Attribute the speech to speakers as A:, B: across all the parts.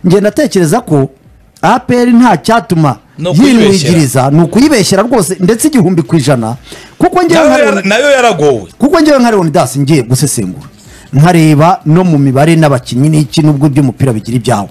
A: ngenda atekereza ko apr nta cyatuma
B: Ni ukuyibeshyera.
A: yinwigiriza ni ukuyibeshyera rwose ndetse igihumbi ku ijana kuko ngewe nka
B: nayo
A: Leon-
B: yara- nayo yaragowe
A: kuko ngewe nka leonidas ngiye gusesengura nkareba no mu mibare n'abakinnyi n'iki n'ubwo iby'umupira bigira ibyawo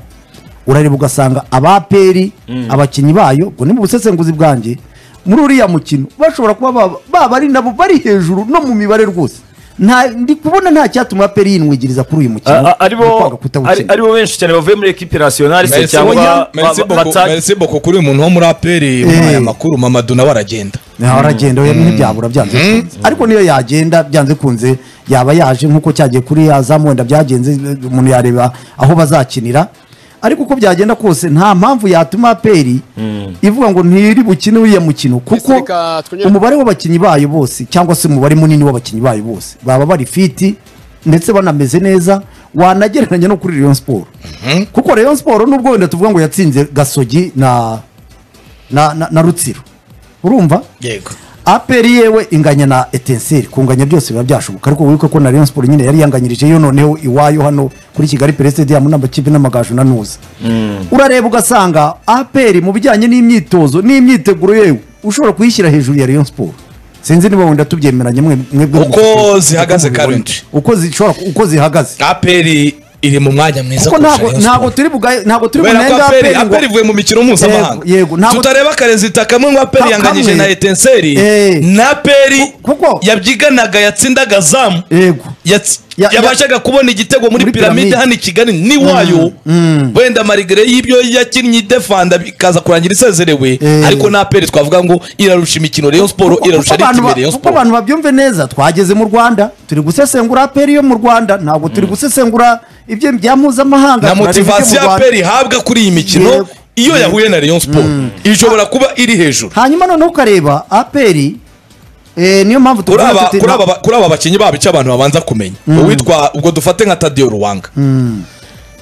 A: urareba ugasanga abaperi abakinnyi bayo ubwo ni mu busesenguzi bwanjye muri uriya mukino bashobora kuba baba- baba ari nabo bari hejuru no mu mibare rwose nta ndi kubona nta cyatuma aperi yinwigiriza kuri uyu mukino
C: A- a-
A: Ni
C: aribo
A: kwanga kutawukina.
C: ari- aribo benshi cyane bavuye muri ekipi nasiyonari se
B: Merci
C: cyangwa
B: Bonya-
C: ba-
B: Merci
C: ba-
B: Boko-
C: bata-
B: Merci Boko kuri uyu muntu wo muri aperi muri aya makuru mamadu nawe aragenda
A: naho aragenda we ntibyabura byanze kunze ariko niyo yagenda byanze kunze yaba yaje nk'uko cyagiye kuri ya za mwenda byagenze umuntu yareba aho bazakinira ariko uko byagenda kose nta mpamvu yatuma aperi ivuga ngo ntiri bukine uriya mukino kuko
D: Reka twongere-
A: umubare w'abakinnyi bayo bose cyangwa se umubare munini w'abakinnyi bayo bose baba bari fiti ndetse banameze neza wanagereranya no kuri Rayon Sport kuko Rayon Sport nubwo wenda tuvuga ngo yatsinze Gasogi na na, na, na Rutsiro urumva
B: yego
A: aperi yewe inganya na etenseri kunganya byose biba byashoboka ariko wibuke ko na rayon sport nyine yari yanganyirije yo noneho iwayo hano kuri kigali pere stadium n'amakipe n'amagaju na nuza urareba ugasanga aperi mu bijyanye n'imyitozo n'imyiteguro yewe ushobora kuyishyira hejuru ya rayon sport sinzi niba wenda tubyemeranye mwe mwebwe
B: Uko
A: mufite-
B: zihagaze
A: uko mubibona.
B: currently.
A: uko zishobora uko zihagaze
B: aperi iri mu mwanya mwiza
A: kuko ntago
B: kurusha Rayon
A: ntago
B: Sport.
A: turi bugaye ntago turi
B: kubera ko
A: bunenge
B: aperi
A: APR ngo-
B: aperi ivuye mu mikino mpuzamahanga
A: Yego, yego, ntabwo-
B: tutareba akarezida kamwe ngo aperi
A: Ka-
B: yanganyije
A: kamwe.
B: na etenseri
A: Eh.
B: na aperi
A: Ku- kuko-
B: yabyiganaga yatsindaga zamu
A: yego
B: yatsi-
A: Ya-
B: yabashaga kubona igitego muri
A: muri
B: piramide
A: piramide.
B: hano i kigali n'iwayo wenda marigere y'ibyo yakinnye idefanda bikaza kurangira isezerewe
A: Eh.
B: ariko na aperi twavuga ngo irarusha imikino rayon siporo irarusha
A: Kuko abantu
B: ritime
A: ba-
B: rayon
A: kuko
B: siporo
A: abantu babyumve neza twageze mu rwanda turi gusesengura aperi yo mu rwanda ntabwo turi gusesengura ibyo bya mpuzamahanga turareba
B: na
A: ibyo mu
B: motivasiyo
A: Rwanda.
B: aperi ihabwa kuri iyi mikino
A: Yego.
B: iyo yahuye na rayon siporo ishobora kuba iri hejuru
A: hanyuma noneho ukareba aperi eh, niyo mpamvu
B: kuri
A: tuvuga
B: aba-
A: tuti-
B: kuri aba ba- kuri aba bakinnyi babo icyo abantu babanza kumenya uwitwa ubwo dufate nka tadiyo ruwanga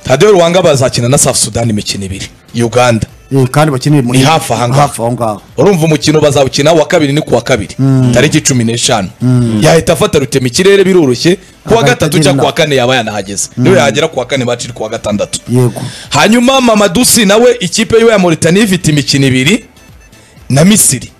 B: tadiyo ruwanga bazakina na safu sudani imikino ibiri uganda
A: Eh, kandi bakeneye muri
B: ni hafi aha ngaha.
A: hafi aho ngaho
B: urumva umukino bazawukina wa kabiri ni ku wa kabiri tariki cumi n'eshanu yahita afata rutema ikirere biroroshye ku wa
A: Agahita
B: gatatu cyangwa
A: agenda.
B: ku wa kane yaba yanahageze niyo yagera ku wa kane baciri ku wa gatandatu
A: yego
B: hanyuma mamadusi nawe ikipe yiwe ya Mauritania ifite imikino ibiri na misiri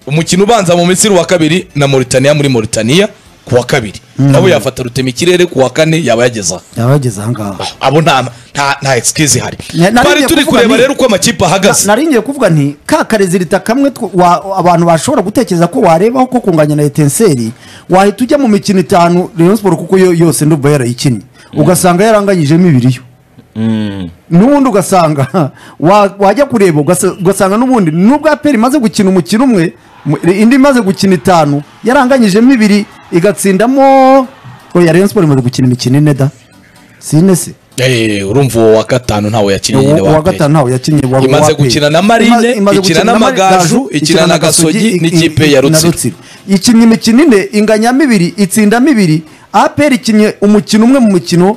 B: umukino ubanza mu misiri wa kabiri na Mauritania muri Mauritania ku wa kabiri nawe yafata rutema ikirere ku wa kane yaba yageze aho
A: yabageze aha ngaha
B: abo nta nta nta excuse ihari
A: Na- nari
B: twari
A: ngiye
B: turi
A: kuvuga
B: kureba
A: nti-
B: rero uko amakipe ahagaze
A: nari ngiye kuvuga nti ka karezilita kamwe tw- wa- abantu bashobora gutekereza ko warebaho ko kunganya na etenseri wahita ujya mu mikino itanu rayon siporo kuko yo yose ndumva yarayikinnye ugasanga yaranganyijemo ibiri yo n'ubundi ugasanga wa- wajya kureba ugasa- ugasanga n'ubundi nubwo aperi imaze gukina umukino umwe mu- indi imaze gukina itanu yaranganyijemo ibiri igatsindamo oya rayon siporo imaze gukina imikino ine da sine se
B: Eh, urumva uwo wa gatanu ntawe yakinnye nyine
A: uwa
B: wa
A: gatanu
B: gatanu
A: ntawe yakinnye wa-
B: Imaze
A: wa APR.
B: gukina na Marine,
A: Imaze- imaze
B: ikina
A: gukina
B: na
A: na
B: Magaju,
A: Magaju,
B: ikina na Gasogi,
A: i- i-
B: n'ikipe ya
A: na
B: Rutsiro.
A: ikinnye imikino ine inganyamo ibiri itsindamo ibiri aperi ikinnye umukino umwe mu mikino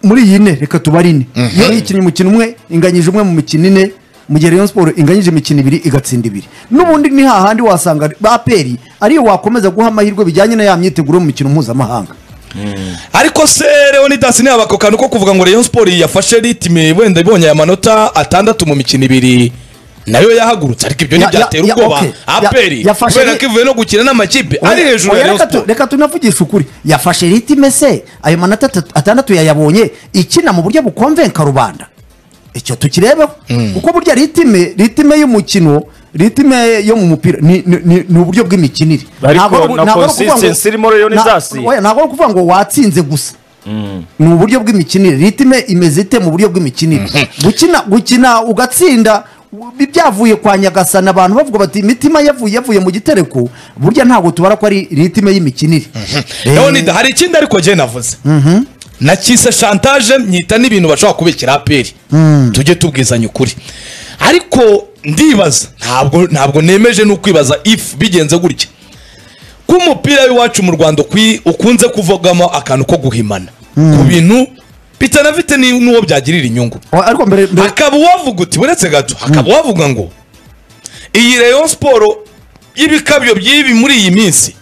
A: muri iyi ne reka tubare ine yo ikinnye umukino umwe inganyije umwe mu mikino ine mu gihe rayon siporo inganyije imikino ibiri igatsinda ibiri n'ubundi ni hahandi wasanga aperi ariyo wakomeza guha amahirwe bijyanye na ya myiteguro mu mikino mpuzamahanga
B: ariko se leonidas ntiyaba ako kantu ko kuvuga ngo rayon sport yafashe ritime wenda ibonye aya manota atandatu mu mikino ibiri nayo yahagurutse ariko ibyo
A: Ya-
B: ntibyatera
A: ya- ya-
B: ubwoba
A: okay. Ya-
B: aperi
A: yafashe
B: kubera
A: ri-
B: ko ivuye no gukina n'amakipe ari
A: Oya-
B: hejuru
A: oya
B: ya rayon
A: reka tu-
B: sport
A: reka tunavugishe ukuri yafashe ritime se ayo manota atatu- atandatu yayabonye ikina mu buryo bukomvenka rubanda icyo tukirebeho kuko burya ritime ritime y'umukino ritime yo mu mupira ni, ni, ni, ni uburyo bw'imikinire
C: Ariko
A: Ntabwo ari-
C: na
A: ntabwo ari ukuvuga ngo-
C: consistency irimo rero ni
A: na-
C: zasi.
A: oya, ntabwo ari ukuvuga ngo watsinze gusa ni uburyo bw'imikinire ritime imeze ite mu buryo bw'imikinire gukina gukina ugatsinda bi- byavuye kwa nyagasana abantu bavuga bati imitima yavuye yavuye mu gitereko burya ntabwo tubara ko ari ritime y'imikinire
B: leonidas hari ikindi ariko jye navuze nakise shantaje nyita n'ibintu bashobora kubikira aperi tujye tubwizanya ukuri ariko ndibaza ntabwo ntabwo nemeje no kwibaza ifu bigenze gutya ko umupira w'iwacu mu rwanda ukwi- ukunze kuvugamo akantu ko guhimana ku bintu bitanafite ni- n'uwo byagirira inyungu
A: Eh, ariko mbere mbere
B: hakaba uwavuga uti uretse gato hakaba uwavuga ngo iyi rayon siporo y'ibikabyo by'ibi muri iyi minsi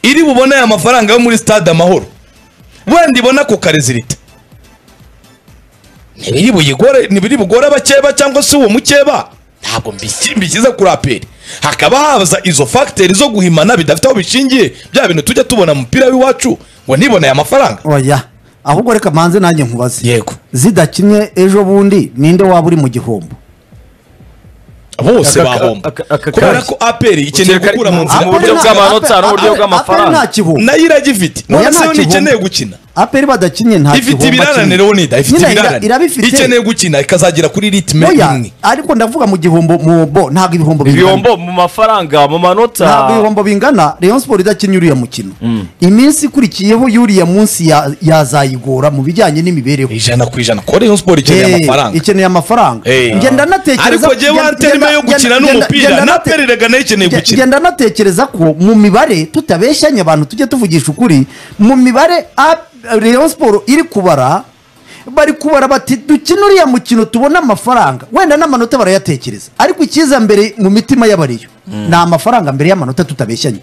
B: iri bubone aya mafaranga yo muri stade amahoro wenda ibona ku karezilita ntibiri buyigore ntibiri bugore abakeba cyangwa se uwo mukeba ntabwo mbiki- mbishyize kuri aperi hakaba haza izo fagiteri zo guhimana bidafite aho bishingiye bya bintu tujya tubona mu mupira w'iwacu ngo niboneye amafaranga
A: oya ahubwo reka mbanze nanjye nkubaze
B: Yego.
A: zidakinye ejo bundi ninde waba uri mu gihombo
B: bose
C: Aka-
B: bahomba
C: aka- aka-
B: kubera ko aperi ikeneye
C: Ukeka-
B: gukura mu nzira
C: Mu buryo
A: nta-
C: bw'amanota,
A: Aperi-
C: n'uburyo
A: Aperi-
C: bw'amafaranga.
A: Aperi nta kihombo
B: nayo iragifite
A: Oya,
B: none
A: nta
B: se yo
A: kihombo.
B: ntikeneye gukina
A: aperi badakinye nta
B: ifite
A: kihombo kimwe.
B: ibirananiro nida ifite
A: Nyine ira-
B: ibirananiro
A: irabifite.
B: ikeneye gukina ikazagera kuri ritme
A: oya
B: imwe
A: ariko ndavuga mu gihombo mu bo ntabwo ibihombo bingana
C: ibihombo mu mafaranga mu manota
A: ntabwo ibihombo bingana rayon siporo idakinnye uriya mukino iminsi ikurikiyeho y'uriya munsi ya- yazayigora mu bijyanye n'imibereho
B: ijana ku ijana kore yo siporo ikeneye
A: Eh,
B: amafaranga
A: ikeneye amafaranga
B: Eh.
A: ngenda natekereza
B: ariko jewe
A: ngenda-
B: anterime yo
A: ngenda-
B: gukina
A: ngenda-
B: n'umupira
A: ngenda nate-
B: napereraga nayo ikeneye
A: Nge-
B: gukina
A: ngenda natekereza ko mu mibare tutabeshyanye abantu tujye tuvugisha ukuri mu mibare A- rayon siporo iri kubara bari kubara bati dukine uriya mukino tubone amafaranga wenda n'amanota barayatekereza ariko icyiza mbere mu mitima y'abariyo ni amafaranga mbere y'amanota tutabeshyanye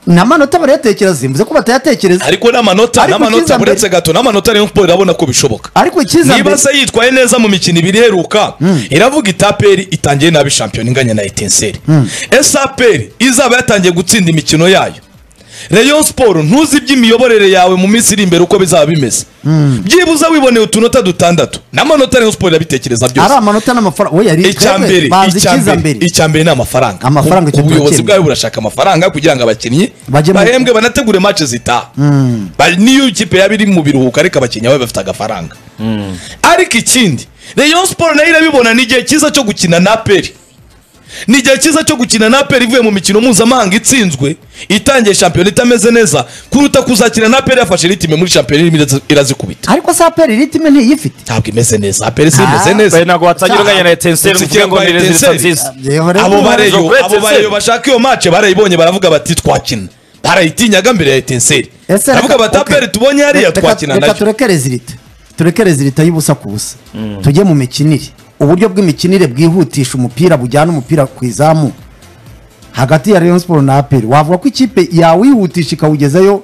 A: n'amanota barayatekereza simvuze ko batayatekereza
B: ariko n'amanota
A: Ariko icyiza
B: n'amanota
A: mbere-
B: buretse gato n'amanota rayon siporo irabona ko bishoboka
A: ariko icyiza
B: niba se yitwaye neza mu mikino ibiri iheruka iravuga itaperi itangiye nabi shampiyona inganya na etenseri ese aperi izaba yatangiye gutsinda imikino yayo rayon siporo ntuzi iby'imiyoborere yawe mu minsi iri imbere uko bizaba bimeze byibuze wiboneye utunota dutandatu n'amanota rayon siporo irabitekereza
A: ari
B: byose
A: amanota n'amafaranga oya ari
B: icya
A: twebwe
B: mbere
A: bazi
B: icya
A: icyiza
B: mbere icya mbere ni amafaranga
A: Amafaranga
B: Ubu-
A: icyo
B: ubuyobozi
A: turakemura.
B: bwawe burashaka amafaranga kugira ngo abakinnyi
A: Bajye mu-
B: bahembwe banategure match zitaha Ba- niyo ikipe yaba iri mu biruhuko ariko abakinnyi baba bafite agafaranga ariko ikindi rayon siporo nayo irabibona ni igihe cyiza cyo gukina na peri ni igihe cyiza cyo gukina na peri ivuye mu mikino mpuzamahanga itsinzwe itangiye shampiyona itameze neza kuruta kuzakina na peri yafashe ritime muri shampiyona irimo irazi- irazikubita
A: ariko se aperi ritime ntiyifite
B: ntabwo imeze neza peri si imeze
A: Ah.
B: neza
C: bari ntabwo watangira unganya na etenseri
B: Gusa
C: uvuge ngo
B: ikirangwa
C: ni
B: Etincelles.
C: rezilita nziza
A: Yewe rero
B: abo
A: umubare-
B: bareyo
C: Uretse
B: abo bareyo
C: Etincelles.
B: bashaka iyo mace barayibonye baravuga bati twakina barayitinyaga mbere ya etenseri
A: Ese
B: baravuga
A: reka-
B: bati
A: okay.
B: aperi tubonye hariya
A: Reka-
B: twakina
A: reka
B: nayo
A: tureke rezilita tureke rezilita y'ubusa ku busa tujye mu mikinire uburyo bw'imikinire bwihutisha umupira bujyana umupira ku izamu hagati ya rayon siporo na aperi wavuga ko ikipe yawihutisha ikawugezayo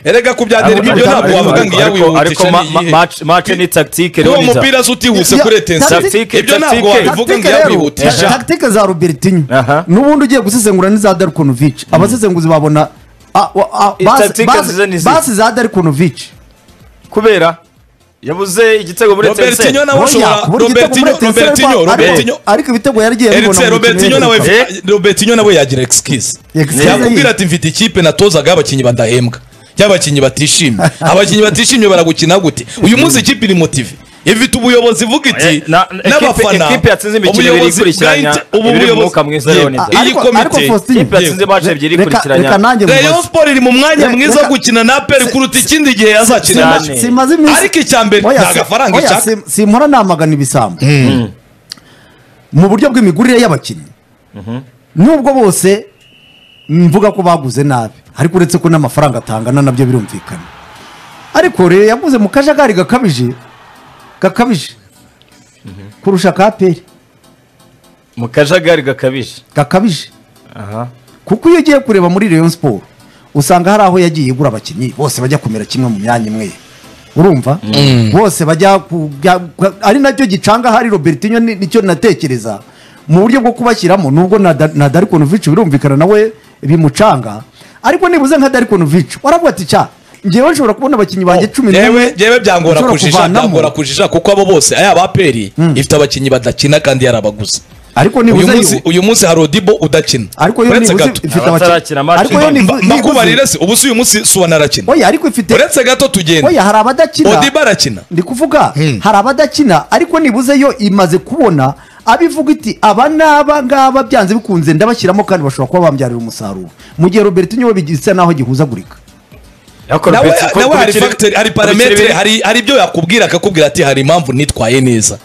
B: erega ku bya derby
A: Ariko-
B: byo ntabwo
A: ariko-
B: wavuga ngo
C: ariko- ariko
B: iyawihutisha
C: ma- ma- match- match ni tactique
B: uwo
C: rero niza.
B: mupira se utihuse kuri
A: Ya-
B: etenseri
C: tactique-
B: ibyo ntabwo
C: tactique-
B: wabivuga ngo
A: Tactique rero, eh,
B: yawihutisha
A: tactique za rubertinyo
C: Aha.
A: n'ubundi ugiye gusesengura n'iza darikonovic abasesenguzi babona ah, wa- ah,
C: I-
A: basi-
C: tactique
A: basi-
C: nziza ni izihe?
A: basi za darikonovic
C: kubera yabuze igitego muri etenseri
B: robertinho nawe ashobora robertinho robertinho robertinho
A: ariko ibitego yaragiye abibona
B: Eretse
A: mu
B: Robertinho
A: mikino
B: nawe
A: y'imperuka.
C: Eh?
B: Robertinho nawe yagira excuse.
A: Excuse
B: Yakubwira
A: ye.
B: ati mfite ikipe natozaga abakinnyi badahembwa. Y'abakinnyi batishimye. Abakinnyi batishimye baragukina gute? Uyu munsi ikipe iri motive. Ifite ubuyobozi vuga iti
C: Eh, na- na-
B: n'abafana.
C: ekipe- ekipe yatsinze imikino ibiri
B: ubuyobozi
C: ikurikiranya,
B: bwa Inter- ubu
C: ibiri mu
B: buyobozi-
C: mwuka mwiza
B: Ye-
C: Leonidas.
B: iyi
A: Ariko- ariko
B: komite.
A: Faustine,
C: ikipe yatsinze match ebyiri
A: Reka- reka
C: ikurikiranya
A: nanjye
B: Rayon
A: mubaze.
B: Sport iri mu mwanya
A: Reka-
B: mwiza wo
A: reka-
B: gukina na Aperi kuruta ikindi gihe yazakina
A: Sima-
B: na
C: cyane.
B: Aperi.
A: simaze iminsi-
B: Ariko icya mbere
A: Oya,
B: nta
A: si-
B: gafaranga
A: oya,
B: ishaka.
A: si- simpora namagana ibisambo mu buryo bw'imigurire y'abakinnyi nubwo bose mvuga ko baguze nabi ariko uretse ko n'amafaranga atangana nabyo birumvikana ariko rero yaguze mu kajagari gakabije gakabije kurusha ka peri
C: mu kajagari gakabije
A: gakabije kuko iyo ugiye kureba muri Rayon Sport usanga hari aho yagiye igura abakinnyi bose bajya kumera kimwe mu myanya imwe urumva bose bajya ku- bya- kwa- ari nacyo gicanga hari Robertinho ni- nicyo natekereza mu buryo bwo kubashyiramo nubwo na Da- na Darkonovic birumvikana nawe bimucanga ariko nibuze nka Darkonovic waravuga ati cya ngewe nshobora kubona abakinnyi banjye cumi
B: Yewe yewe byangora
A: nshobora
B: kujija
A: kuvanamo.
B: byangora kujija kuko abo bose aya Aperi ifite abakinnyi badakina kandi yarabaguze.
A: ariko
B: uyu
A: nibuze
B: munsi
A: yo-
B: uyu munsi hari odibo udakina
A: ariko yo
B: uretse
A: nibuze
B: gato
A: ifite abakinnyi
C: Abatarakina match.
A: ariko yo
C: Mba-
A: nibuze
B: mbakubarire se ubu si uyu munsi suwana arakina
A: oya ariko ifite
B: uretse gato
A: oya
B: tugenda
A: hari abadakina
B: odibo arakina
A: ndi kuvuga hari abadakina ariko nibuze yo imaze kubona abivuga iti aba n'aba ngaba byanze bikunze ndabashyiramo kandi bashobora kuba bambyarira umusaruro mu gihe Robertinho we bisa naho agihuzagurika
C: Ariko
B: nawe
C: Roberto- ko-
B: nawe hari
C: kubikira-
B: fagiteri hari
C: kubikira
B: parametere
C: ibiri-
B: hari hari ibyo yakubwira akakubwira ati hari impamvu nitwaye neza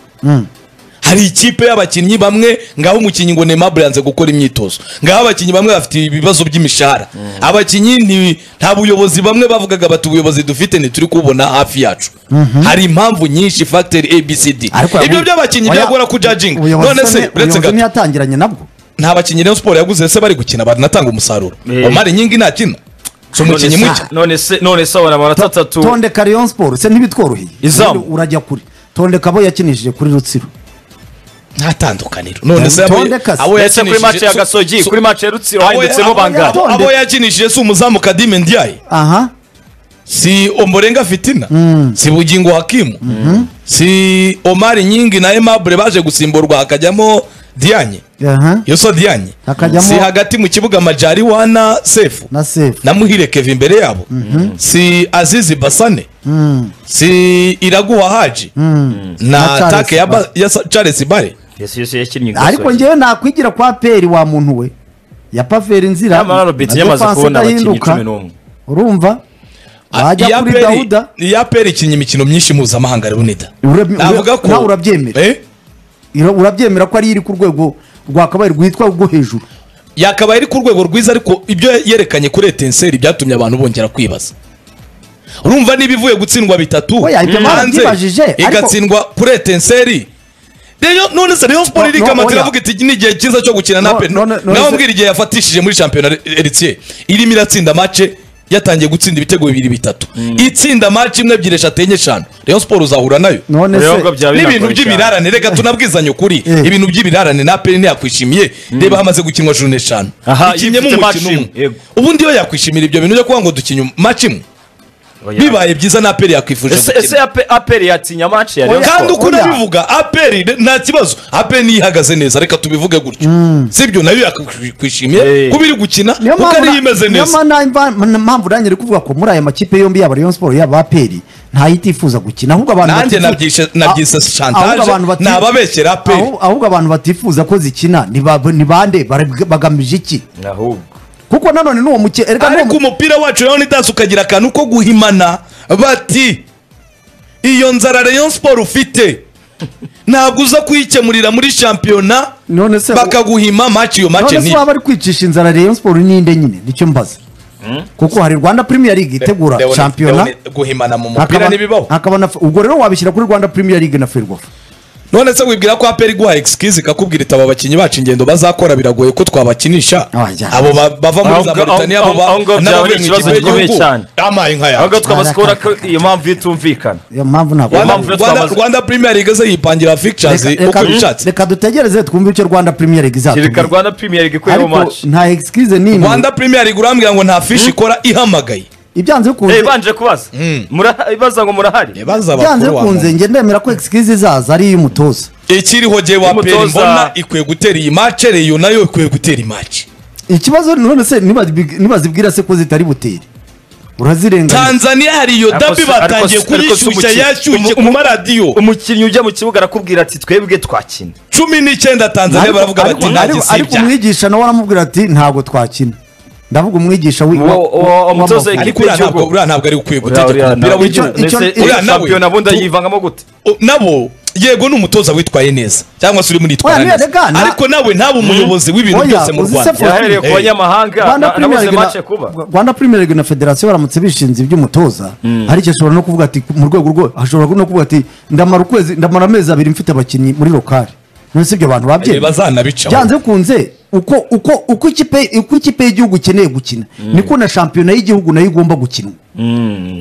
B: hari ikipe y'abakinnyi bamwe ngaho umukinnyi ngo Neymar yanze gukora imyitozo ngaho abakinnyi bamwe bafite ibibazo by'imishahara abakinnyi ni- nta buyobozi bamwe bavugaga bati ubuyobozi dufite ntituri kubona hafi yacu hari impamvu nyinshi fagiteri abcd
A: Ariko
B: ibyo
A: yabu-
B: by'abakinnyi
A: oya,
B: byagora ku judging
A: ubuyobozi
B: none
A: se
B: se
A: ni-
B: uretse
A: ubuyobozi
B: gato
A: ntiyatangiranye nabwo
B: nta bakinnyi Rayon Siporo yaguze se bari gukina banatanga umusaruro
C: Eh.
B: Omar Nyingi ntakina si umukinnyi
C: None
B: muke
C: se- none se none se abona amanota atatu
A: tondeka rayon siporo se ntibitworoheye
C: Izamu.
A: Ubundi urajya kure tondeka abo yakinishije kuri rutsiro
B: nta tandukaniro none se abo-
A: Tondeka se.
B: abo
C: ndetse kuri match ya
B: so-
C: gasogi
B: so-
C: kuri match ya rutsiro
B: abo-
C: hahinditsemo
B: abo-
C: bangahe
A: yato-
B: abo yakinishije si umuzamu kadime ndiyaye
A: aha
B: si omborenga fitina si bugingo hakimu si omari nyingi na aimable baje gusimburwa hakajyamo diyanye
A: aha
B: iyo so diyanye
A: Hakajyamo-
B: si hagati mu kibuga majari wana sefu
A: na sefu
B: na muhire keve imbere yabo si azizi basane si iraguha haji
A: Na
B: na
A: Charles
B: take ya ba- ya sa- charles bare
C: yes yes yakinnye
A: ariko ngewe nakwigira kwa peri wa muntu we ya paveri nzira
C: nyamara robert
A: na
C: yamaze
A: defense
C: kubona abakinnyi
A: idahinduka.
C: cumi n'umwe
A: urumva wajya
B: Iya
A: kuri
B: Peri-
A: dawuda
B: iya peri ikinnye imikino myinshi mpuzamahanga ruboneda
A: Urab-
B: navuga ko
A: nawe urabyemera.
B: Eh?
A: Ira- urabyemera ko ari iri ku rwego rwakabaye rwitwa rwo hejuru
B: yakabaye iri ku rwego rwiza ariko ibyo yerekanye kuri etenseri byatumye abantu bongera kwibaza urumva niba ivuye gutsindwa bitatu
A: Oya, ibyo
B: hanze
A: barabyibajije, ariko-
B: igatsindwa kuri etenseri Rayon- none se rayon sport
A: No-
B: irika
A: no-
B: amatira
A: oya.
B: iravuga iti ni igihe cyiza cyo gukina na
A: No-
B: pe
A: no- no- no-
B: nawe
A: se-
B: mbwira igihe yafatishije muri shampiyona eritiye irimo iratsinda mace yatangiye gutsinda ibitego bibiri bitatu itsinda mace imwe ebyiri eshatu enye eshanu rayon sport uzahura nayo
A: none se
C: Ibihugu bya
B: n'ibintu
C: binagoye cyane.
B: by'ibirarane reka tunabwizanye ukuri
A: Eh.
B: ibintu by'ibirarane na peri ntiyakwishimiye reba hamaze gukinwa jurune eshanu
C: Aha,
B: ikinnye mu
C: ifite match
B: mukino
C: imwe,
B: umwe
C: yego.
B: ubundi iyo yakwishimira ibyo bintu ujya kuvuga ngo dukinye maci imwe
C: Oya.
B: bibaye byiza na peri yakwifuje
C: ese ese
B: gukina
C: Ape- aperi yatinya match ya Rayon
A: Oya.
B: kandi
C: Sport?
B: uko
A: Oya.
B: unabivuga aperi ne- nta kibazo aperi niyo ihagaze neza reka tubivuge gutyo sibyo nayo yakwishimiye
C: Eh.
B: kuba iri gukina
A: niyo
B: kuko ariyo imeze
A: niyo
B: neza
A: mpamvu na- mpamvu nanjye uri kuvuga ko muri aya makipe yombi yaba rayon siporo yaba aperi itifuza gukina ahubwo abantu
B: nanjye
A: batifu-
B: nabyishe-
A: Ah,
B: nabyise
A: ahubwo
B: shantaje
A: abantu bati-
B: ni ababekera aperi
A: ahu- ahubwo abantu batifuza ko zikina ni ba- ni bande Bare- bagamije iki
C: ahubwo
A: kuko nanone n'uwo muke erega n'uwo
B: ariko
A: mu-
B: umupira wacu rero ntidansi ukagira akantu ko guhimana bati iyo nzara rayon siporo ufite ntabwo uza kuyikemurira muri shampiyona
A: None se-
B: bakaguhima maci iyo maci
A: none se
B: ni
A: waba ari kwicisha inzara rayon siporo n'inde nyine nicyo mbaza kuko hari rwanda premier league itegura
B: Leone-
A: shampiyona
B: Leone, guhimana mu
A: hakaba-
B: mupira ntibibaho
A: hakaba na ubwo rero wabishyira kuri rwanda premier league na ferwafa
B: none se wibwira ko aperi guha excuse ikakubwira iti aba bakinnyi bacu ingendo bazakora biragoye ko twabakinisha
A: Ah, ya.
B: abo ba- bava muri
C: Aho-
B: za
C: aho-
B: maritaniya abo
C: aho- aho ngaho byaba ari ikibazo gikomeye cyane.
B: amaye nka
C: ahubwo
B: yacu
C: twabasikora ko iyo mpamvu itumvikana
A: iyo mpamvu ntabwo
C: Rwanda-
A: Mpamvu-
B: Rwanda- Rwanda-
C: twamaze-
B: rwanda premier league ze yipangira fictures
A: Reka- reka-
B: uko bishatse
A: reka dutegereze twumve icyo rwanda premier league
C: kereka
A: izatubwira
C: rwanda premier league ikorera
A: ariko
C: match
A: nta excuse n'imwe
B: rwanda premier league urambwira ngo nta fishi ikora ihamagaye
A: ibyanze bikunze
C: Eh, banje kubaza Mura- ibaza ngo murahari
B: baza
A: byanze
B: bakuru wa
A: bikunze
B: muntu
A: njye ndemera ko excuse izaza ari iy'umutoza
B: ikiriho je wa
C: Umutoza-
B: peri mbona ikwiye gutera iyi match reyo nayo ikwiye gutera imaci
A: ikibazo none se nibazi- nibazibwira se ko zitari butere urazirenganya
B: tanzania hari iyo
C: Ariko
B: dabi
C: se- ariko
B: batangiye
C: se- ariko se
B: kuyishyushya
C: umukino-
B: yashyushye ku
C: umu-
B: maradiyo
C: umukinnyi ujya mu kibuga arakubwira ati twebwe twakina
B: cumi n'icyenda tanzania
A: Ariko-
B: baravuga
A: ariko-
B: bati nta
A: ariko- ariko
B: gisibya
A: umwigisha nawe aramubwira ati ntabwo twakina ndavuga umwigisha wi-
C: Uwo-
A: wa-
C: uwo-
A: wa-
C: umutoza
A: w'amaguru.
B: ariko
C: ikipe
B: uriya
C: y'igihugu.
B: ntabwo uriya ntabwo ari ukwiye
C: Uriya-
B: gutegeka
C: uriya
B: umupira
C: nawe-
A: w'igihugu.
B: w'igihugu
A: Icyo-
C: Mbese
A: icyo-
C: iriya
B: uriya nawe-
C: shampiyona bundi
B: tu-
C: yivangamo gute
B: O, nabo yego ni umutoza witwaye neza cyangwa se urimo
A: Oya,
B: unitwara
A: niyo
B: neza
A: rega, nta-
B: ariko nawe ntabe umuyobozi w'ibintu
A: Oya,
B: byose mu
A: uzi se
B: rwanda
A: Fo-
C: yahereye ku
B: Eh.
C: banyamahanga
A: Rwanda
C: na-
A: Premier
C: nabuze
A: League
C: match
A: na-
C: kuba
A: Rwanda Premier League na Federation baramutse bishinze iby'umutoza hari icyo ashobora no kuvuga ati mu rwego rwo ashobora no kuvuga ati ndamara ukwezi ndamara amezi abiri mfite abakinnyi muri lokari none si ibyo abantu
B: Eh,
A: babyemera
B: bazanabicaho
A: byanze bikunze uko uko uko ikipe uko ikipe y'igihugu ikeneye gukina niko na shampiyona y'igihugu nayo igomba gukinwa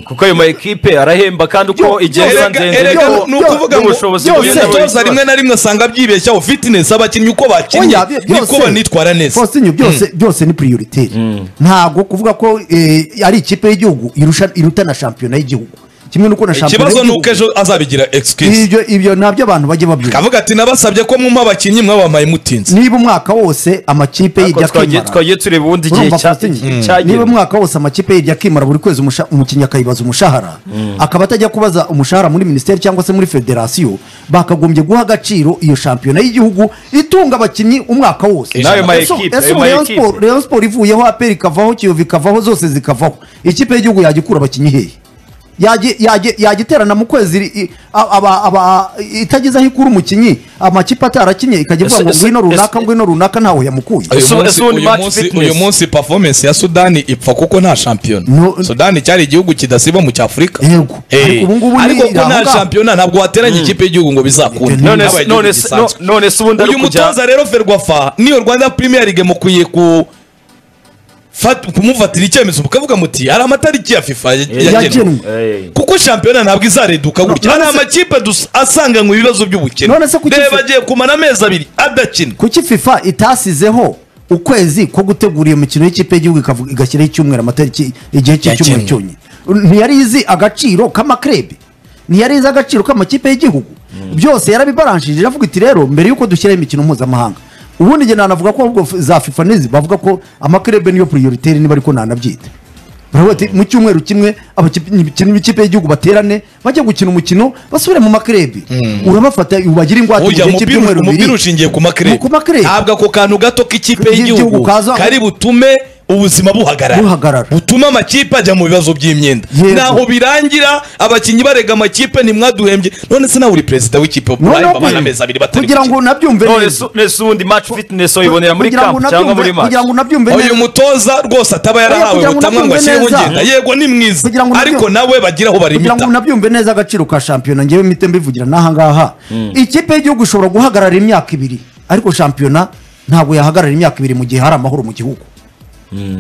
C: kuko ayo ma ekipe arahemba kandi uko
A: Yo-
C: igihe
A: yo-
C: iba
B: erega
C: ndende
B: erega
A: yo-
B: ni
A: yo-
B: ukuvuga ngo
C: n'ubushobozi
A: yo-
B: buri
A: yo-
B: mutoza rimwe na rimwe asanga byibeshyaho fitness abakinnyi uko bakinnye
A: Oya, byo-
B: niko
A: byose-
B: banitwara neza
A: Faustin, byose byose ni prioritaire ntabwo kuvuga ko eh, ari ikipe y'igihugu irusha- iruta na shampiyona y'igihugu kimwe n'uko na shampiyona
B: ikibazo ni
A: y'igihugu
B: uko ejo azabigira excuse
A: ibyo ibyo nabyo abantu bajya babyumva
B: kavuga ati nabasabye ko mumpa abakinnyi mwabampaye mutinze
A: niba umwaka wose amakipe
C: ariko
A: yirya
C: twagiye
A: akimara
C: twagiye tureba ubundi igihe
A: urumva
C: cya-
A: Faustin, niba
C: cyagenwe
A: umwaka wose amakipe yirya akimara buri kwezi umusha- umukinnyi akayibaza umushahara akaba atajya kubaza umushahara muri minisiteri cyangwa se muri federasiyo bakagombye guha agaciro iyo shampiyona y'gihugu itunga abakinnyi umwaka wose
B: N'ayo
C: ma
A: Ese-
C: ekipe,
A: ese
C: ayo ma
A: Rayon
C: ekipe.
A: Sport- Rayon Sport ivuyeho aperi ikavaho kiyovu ikavaho zose zikavaho ikipe y'igihugu yajya ikura abakinnyi hehe Yajya- yajya- yajya iterana mu kwezi ri- i- a- aba- aba- itageze aho ikura umukinnyi amakipe atarakinye ikajya ivuga
C: Ese-
A: ngo
C: ese-
A: ngwino runaka
C: ese-
A: ngwino runaka ntawe yamukuye
B: uyu
C: Ese-
B: munsi-
C: ese ubundi
B: uyu
C: match
B: munsi-
C: fitness.
B: uyu munsi performance ya sudani ipfa kuko nta shampiyona
A: No.
B: sudani cyari igihugu kidasiba mu cyafurika
A: Yego.
B: Eh,
A: Ariko ubu ngubu ni
B: ariko ko
A: aho
B: nta
A: ngaho.
B: shampiyona ntabwo wateranya ikipe y'igihugu ngo bizakunde
A: None
C: none
B: Habaye
C: se-
B: igihugu
C: none se-
B: gisanzwe.
C: no- none se ubundi ari
B: uyu
C: ukujya
B: mutoza rero ferwafa niyo rwanda premier league mukwiye ku fat- kumufatira icyemezo mukavuga muti hari amatariki ya fifa yagenwe
A: Yagenwe.
C: Eh.
B: kuko shampiyona ntabwo izareduka gutya hari
A: none se-
B: amakipe dus- asanganywe ibibazo by'ubukene
A: None se kuki
B: reba
A: fi-
B: agiye kumara amezi abiri adakina
A: kuki fifa itasizeho ukwezi ko gutegura iyo mikino y'ikipe y'igihugu ikavuga- igashyiraho icyumweru amatariki igihe cy'icyumweru
B: Yagenwe.
A: cyonyine ntiyari izi agaciro k'amakrebe ntiyari izi agaciro k'amakipe y'igihugu byose yarabibaranshije iravuga iti rero mbere y'uko dushyiraho imikino mpuzamahanga ubundi njye nanavuga ko ahubwo za fifa n'izi bavuga ko amakrebe niyo prioritaire niba ariko nanabyita baravuga bati mu cyumweru kimwe abakipe- imikino y'ikipe y'igihugu baterane bajya gukina umukino basubire mu makrebe urabafata ubagira ingwate mu
B: ujya
A: gihe cy'ibyumweru
B: umupira
A: bibiri
B: ushingiye ku makrebe
A: Ku makrebe.
B: ntabwo ako kantu gato k'ikipe
A: Y'igihugu
B: y'igihugu
A: kaza-
B: kari butume ubuzima buhagarara
A: Buhagarara.
B: butume amakipe ajya mu bibazo by'imyenda
A: Yego.
B: ntaho birangira abakinnyi barega amakipe ntimwaduhembye none se nawe uri perezida w'ikipe
A: Noneho
B: baba n'amezi abiri batari
A: kugira ngo
B: gukina.
A: unabyumve
C: none
A: neza.
C: se- nese ubundi match fitness wayibonera muri
A: Kugira ngo
C: camp cyangwa muri
A: unabyumve- kugira ngo
C: match
A: unabyumve
B: uyu
A: neza
B: mutoza rwose ataba yarahawe
A: kugira ngo
B: ubutamwa ngo
A: unabyumve
B: ashyireho
A: neza.
B: ngenda yego ni mwiza
A: Kugira ngo unabyumve-
B: ariko nawe bagira aho
A: kugira ngo
B: barimita
A: unabyumve neza agaciro ka shampiyona ngewe mpite mbivugira n'aha ngaha ikipe y'igihugu ishobora guhagarara imyaka ibiri ariko shampiyona ntabwo yahagarara imyaka ibiri mu gihe hari amahoro mu gihugu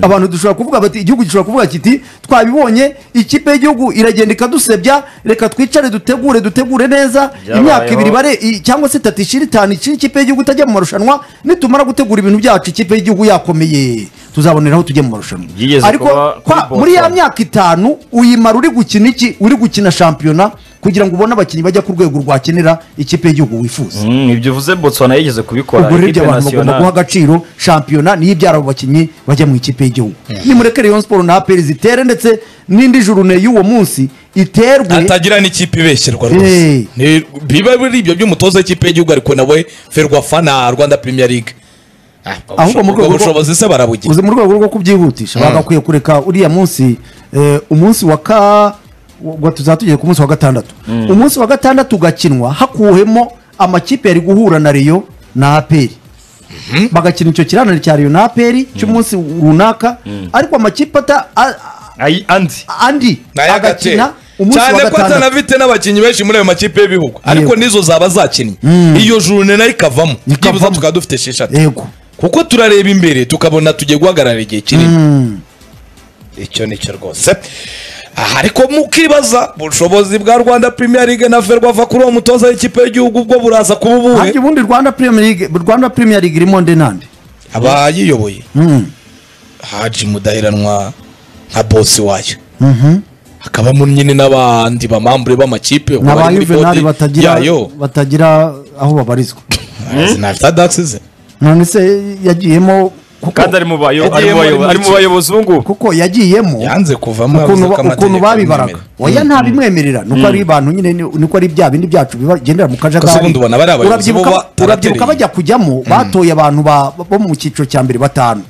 A: abantu dushobora kuvuga bati igihugu gishobora kuvuga kiti twabibonye ikipe y'igihugu iragenda ikadusebya reka twicare dutegure dutegure neza
C: Byabayeho.
A: imyaka ibiri bare i- cyangwa se itatu ishira itanu ishira ikipe y'igihugu itajya mu marushanwa nitumara gutegura ibintu byacu ikipe y'igihugu yakomeye tuzaboneraho tujye mu marushanwa
C: Yigeze
A: ariko
C: kuba kuri
A: kwa- muri ya
C: Boston.
A: myaka itanu uyimara uri gukina iki uri gukina shampiyona kugira ngo ubone abakinnyi bajya ku rwego rwakenera ikipe y'igihugu wifuza
C: Mm, ibyo uvuze botswana yigeze kubikora
A: ubwo rero ibyo
C: equipe
A: abantu bagomba
C: nationale.
A: guha agaciro shampiyona niyo ibyara abo bakinnyi bajya mu ikipe y'igihugu nimurekere Rayon Sport na aperi zitere ndetse n'indi jurune y'uwo munsi iterwe
B: atagira n'ikipe ibeshyerwa rwose
A: Eh.
B: Ni- biba biri ibyo by'umutoza w'ikipe y'igihugu ariko nawe ferwafa na rwanda premier league Ah,
A: Ahubwo mu rwego rwo-
B: ubushobozi se barabugira
A: uzi mu rwego rwo kubyihutisha bagakwiye kureka uriya munsi eh, umunsi wa ka ubwo tuzaba tugiye ku munsi wa gatandatu umunsi wa gatandatu ugakinwa hakuwemo amakipe yari guhura na Rayon na aperi bagakina icyo kiranane cya Rayon na aperi cy'umunsi runaka ariko amakipe ata a-
C: Ay- andi
A: a- andi agakina
B: agakina
A: umunsi wa
B: cyane ko
A: gatandatu
B: atanafite n'abakinnyi benshi muri ayo makipe y'ibihugu ariko nizo zaba zakinnye iyo jurune nayo ikavamo
A: Ikavamo.
B: byibuze tukaba dufite esheshatu
A: yego
B: kuko turareba imbere tukabona tugiye guhagarara igihe kinini icyo ni cyo rwose aha ariko mukibaza ubushobozi bwa rwanda premier league na ferwafa kuri uwo mutoza w'ikipe y'igihugu ubwo buraza kuba ubuhe
A: harya ubundi Rwanda Premier League Rwanda Premier League irimo nde nande
B: abayiyoboye haji mudaheranwa nka bosi wayo hakabamo nyine n'abandi bamambure b'amakipe
A: ni aba
B: bari muri
A: Juvenal
B: bodi
A: batagira
B: yayo
A: batagira aho babarizwa
B: sinafite adakisize
A: none se yagiyemo kuko
C: kandi ari mu bayo- ari
B: Yagiye
C: mu bayo-
B: muri
C: ari mu
B: iki-
C: bayobozi ubu ngubu
A: kuko yagiyemo
B: yanze kuvamo
A: ukuntu
B: yavuze ko
A: ba- ukuntu
B: amategeko
A: babibaraga
B: amwemerera.
A: oya ntabimwemerera nuko ari abantu nyine ni- nuko ari bya bindi byacu bigendera mu
B: Gusa
A: kajagari
B: ubundi ubona bariya bayobozi
A: Urabyibuka-
B: bo ba-
A: urabyibuka
B: baratereye.
A: bajya kujyamo batoye abantu ba- bo mu cyiciro cya mbere batanu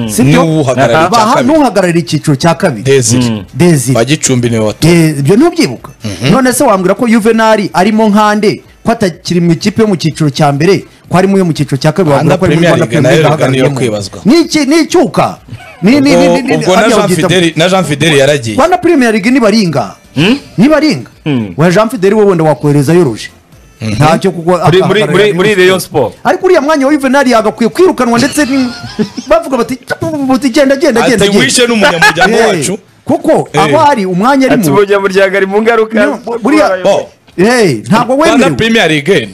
A: sibyo
B: N'uhagarariye icya
A: Baha-
B: kabiri.
A: n'uhagarariye icyiciro cya kabiri
B: desire
A: dezire
B: bagicumbi niwe watu
A: Eh, ibyo ntubyibuka none se wambwira ko juvenali arimo nkande ko atakiri mu ikipe yo mu cyiciro cya mbere ko arimo iyo mu cyiciro cya kabiri
B: Rwanda
A: wambwira ko ari muri
B: Premier
A: Rwanda
B: League nayo
A: Premier League
B: rero niyo
A: ahagarariye.
B: kwibazwa.
A: Ni iki- ni icyuka Ni- ni- ni- ni- ni-
B: ubwo na
A: hariya
B: jean
A: babyita-
B: fideli na jean fideli yaragiye
A: rwanda premier league nibaringa nibaringa wa jean fideli wowe wenda wakohereza yoroje ntacyo kuko
C: Muri- muri-
A: ahagararira
C: muri- muri Rayon Sport.
A: ariko uriya mwanya wa juvenali yagakwiye kwirukanwa ndetse ni- bavuga bati "Bati, genda genda genda
B: ati
A: genda
B: wishe n'umunyamuryango
A: Eh,
B: wacu
A: kuko
B: Eh.
A: aho ari umwanya
C: ati
A: arimo
C: umunyamuryango ari mu ngaruka
A: Niyo,
C: zo
A: buriya-
C: kuba
B: bo
A: Hey, ntabwo
B: rwanda
A: wemerewe
B: premier league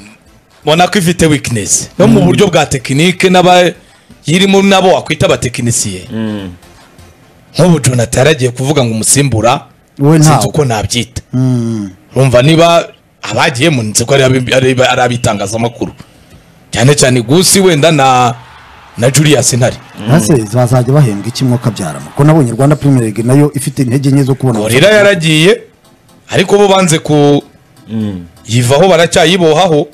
B: mbona ko ifite weakness no mu buryo bwa tekinike n'abayirimo nabo wakwita abatekinisiye nk'ubu jonathan yaragiye kuvuga ngo umusimbura
A: We
B: sinzi
A: ntawe.
B: uko nabyita rumva niba abagiyemo nzi ko ari abi- ari ari abitangazamakuru cyane cyane gusi wenda na na julius ntare
A: ntase bazajya bahembwa iki mwo kabyarama ko nabonye rwanda premier league nayo ifite intege nke zo kubona
B: gorira yaragiye ariko bo banze ku yivaho baracyayibohaho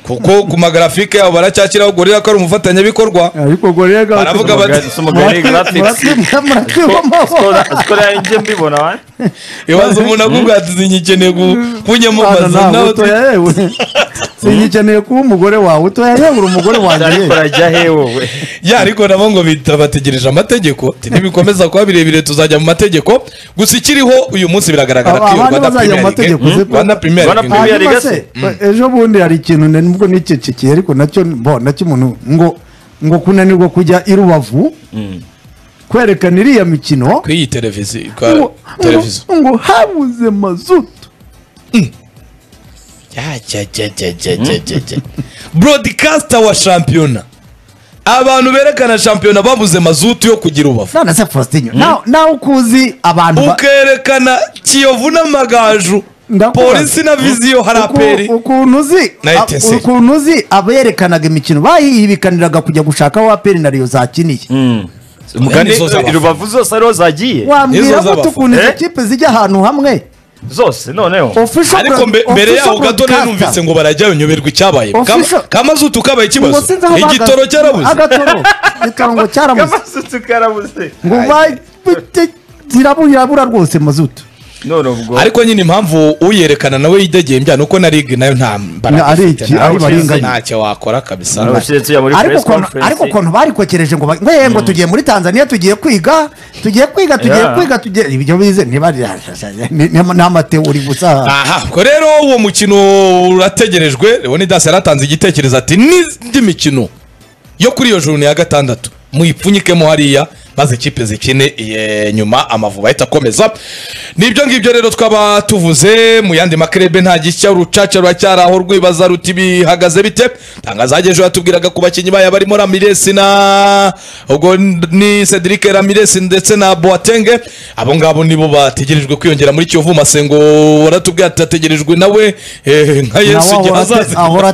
B: kuko ku magarafike yabo baracyashyiraho gorira ko ari umufatanyabikorwa
A: ariko gorira
B: Baravuga bati-
C: umugari- si umugari graphics sikora njye mbibona wa
B: ibibazo umuntu akubwira ati zinyikeneye ku- kunyamamaza nawe tu-
A: singikeneye kuba umugore wawe utoya yewe uri umugore wanjye
C: ariko
A: yewe.
C: arajya he wowe
B: ya ariko nabo ngo bita bategereje amategeko Ati, nibikomeza kuba birebire tuzajya mu mategeko gusa ikiriho uyu munsi biragaragara ko
A: Aba-
B: iyo
A: abandi
B: Rwanda
A: bazajya mu
B: Premier League-
A: mategeko, sibyo?
B: Rwanda Premier
C: Rwanda
B: League-
C: Premier League.
A: hanyuma
C: se,
A: se ejo bundi hari ikintu ne- nubwo nicecekeye ariko nacyo mbo nacyo umuntu ngo ngo kunanirwa kujya i rubavu kwerekana iriya mikino
B: kuri iyi televiziyo
A: ngo-
B: kwa televiziyo
A: ngo- ngo habuze mazutu
B: Ya, ja, ja, ja, ja, ja, ja, ja. broadcaster wa shampiyona abantu berekana shampiyona babuze mazutu yo kugira ubavu
A: none se faustinho nawe nawe uko uzi abantu ba-
B: ukerekana kiyovu n'amagaju
A: Ndakubaza.
B: polisi na viziyo hari
A: Uku-
B: aperi
A: ukuntu uzi
B: Na
A: a-
B: ETC.
A: ukuntu uzi aberekanaga imikino bayihibikaniraga kujya gushaka aho aperi na riyo zakiniye
C: Kandi
B: Nizo z'abafana.
C: rubavu zose ariho zagiye
B: Nizo
A: wambwira ko
B: z'abafana.
A: tukuntu izo
C: Eh?
A: kipe zijya ahantu hamwe
C: zose noneho
A: Official
B: ariko
A: broad-
B: mbe- mbere
A: official
B: yaho gato
A: broadcaster.
B: narumvise ngo barajyayo nyoberwa icyabaye
A: Official-
B: kamazutu kabaye
A: Ngo
B: ikibazo
A: sinzi aho bahagaze.
B: igitoro cyarabuze
A: agatoro ikirango cyarabuze
C: kamasutse karabuze
A: ngo ba- ziraburabura rwose mazutu
C: none ubwo
B: ariko nyine impamvu uyerekana nawe yidegembya ni uko na ligue nayo nta
A: Na-
B: mbaraga
A: ari
B: ifite,
A: iki,
B: nta-
A: ari barenganya.
B: ntacyo wakora kabisa
C: abashyitsi muri
A: ariko
C: press
A: ukuntu
C: conference
A: ariko ukuntu barikokereje ngo ba- ngo ye, ngo tugiye muri tanzania tugiye kwiga tugiye kwiga tugiye
C: Yeah.
A: kwiga tugiye ibyo bize ntibari ni- ni- ni amateori gusa
B: aha ubwo rero uwo mukino urategerejwe leonidas yaratanze igitekerezo ati n'indi mikino yo kuri iyo juru ya gatandatu muyipfunyikemo hariya maze ikipe zikine iye, nyuma amavuba ahita akomeza nibyo ngibyo rero twaba tuvuze mu yandi makerebe nta gishya urucaca ruracyari aho rwibaza ruti bihagaze bite tangazo hagejeho yatubwiraga ku bakinnyi bayo barimo ramiresi na ubwo ni cedric ramiresi ndetse na boatenge abo ngabo nibo bategerejwe kwiyongera muri kiyovu masengo waratubwira ati ategerejwe nawe eh, nka yesu igihe azaza
A: ahora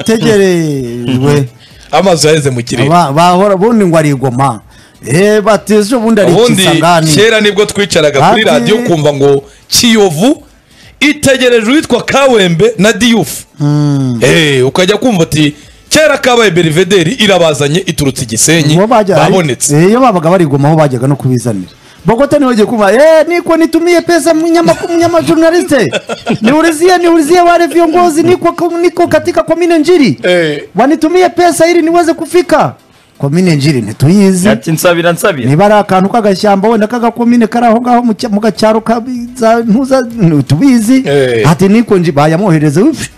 A: ategerejwe
B: amazu yaheze mu kirere
A: Ba- bahora ubundi ngo arigoma eh batije ubundi
B: ubundi
A: arikisangani
B: kera nibwo twicaraga kuri
A: Bati-
B: radiyo kumva ngo kiyovu itegereje uwitwa kawembe na diyufu Eh, ukajya kumva uti kera kabaye berivederi irabazanye iturutse igisenyi babonetse
A: iyo babaga barigoma aho bajyaga no kubizanira bogota niwe ugiye kumva eh niko nitumiye pesa mnyamaku- mnyamajurnaliste niulizie niulizie wale viongozi niko niko katika komine njiri
B: Eh.
A: wanitumie pesa ili niweze kufika komine njiri ntituyizi
C: ati nsabira nsabira
A: niba ari akantu k'agashyamba wenda k'agakomine kari aho ngaho mu cya- mu gacyaro kabiza ntuza ntubizi
B: Eh.
A: ati niko nji bayamwohereze wipfu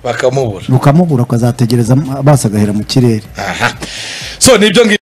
B: bakamubura
A: ukamubura ukazategereza amaso agahera mu kirere
B: aha so nibyo ngibyo